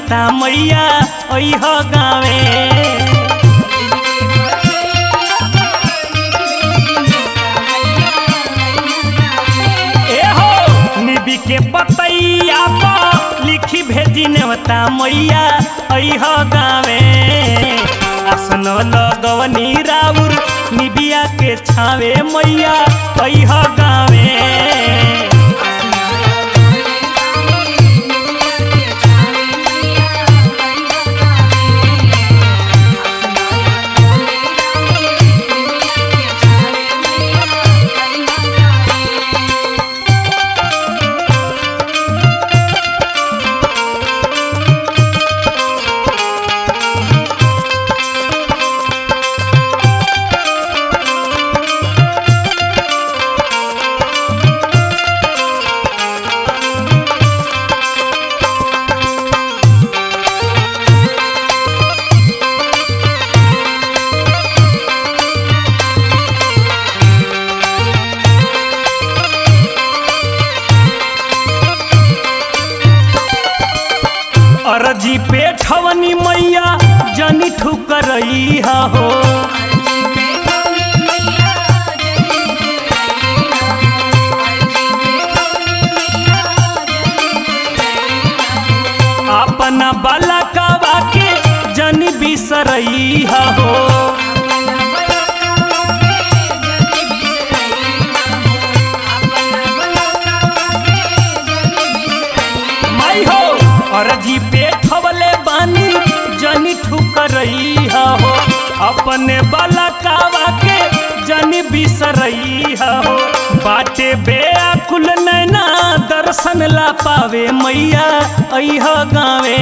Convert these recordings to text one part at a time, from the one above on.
नेवता मैया अह गावे ए हो निबी के पतैया पर लिखी भेजी नेवता मैया अह गावे आसन लगवनी राउर निबिया के छावे मैया अह गावे अरजी पे ठवनी मैया जनी ठुकरई हो अपना बालकवा के जनी बिसरई हो माई हो अरजी पे ठवले बानी जनी ठुकरई हो अपने बालकवा के जनी बिसरई हो बाटे बेअकुल नैना दर्शन ला पावे मैया अह गावे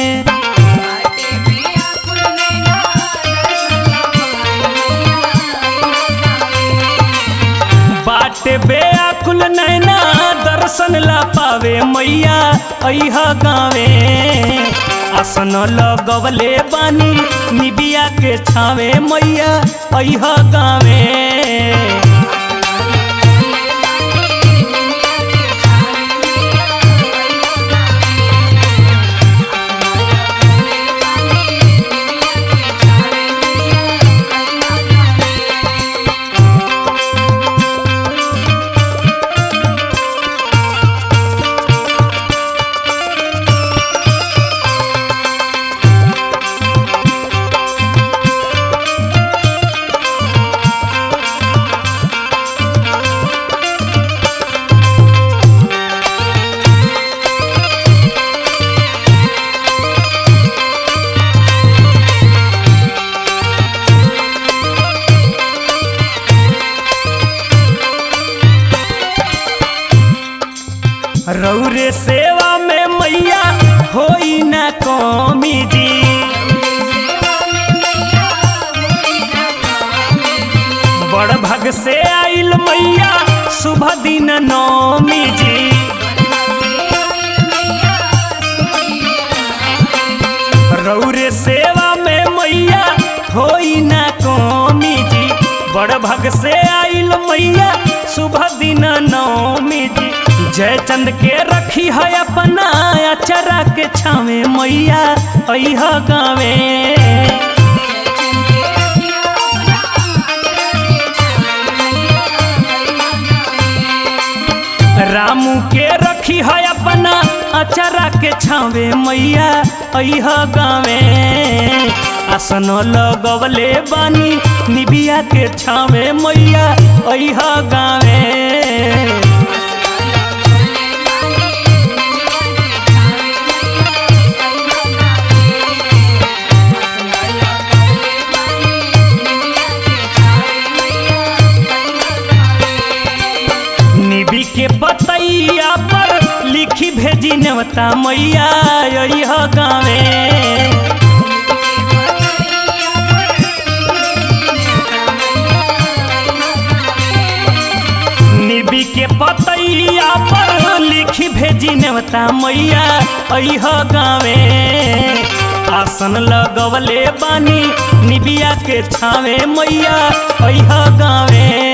बाटे बेअकुल नैना दर्शन ला पावे मैया अह गावे आसन लगवले बानी निबिया के छावे मैया अह गावे रौरे सेवा में मैया होई ना कमी जी बड़ भग से आइल मैया शुभ दिन नौमी जी रौरे सेवा में मैया होई ना कमी जी बड़ भग से आइल मैया शुभ दिन नौमी जी जय चंद के रखी है अपना अचरा के छावे मैया अह गावे रामू के रखी है अपना अचरा के छावे मैया अह गावे आसन लगवले बानी निबिया के छावे मैया अह गावे निबी के पतैया पर लिखी भेजी नेवता मैया अह गावे निबी के पतैया पर लिखी भेजी नेवता मैया अह गावे आसन लगवले बानी निबिया के छावे मैया अह गावे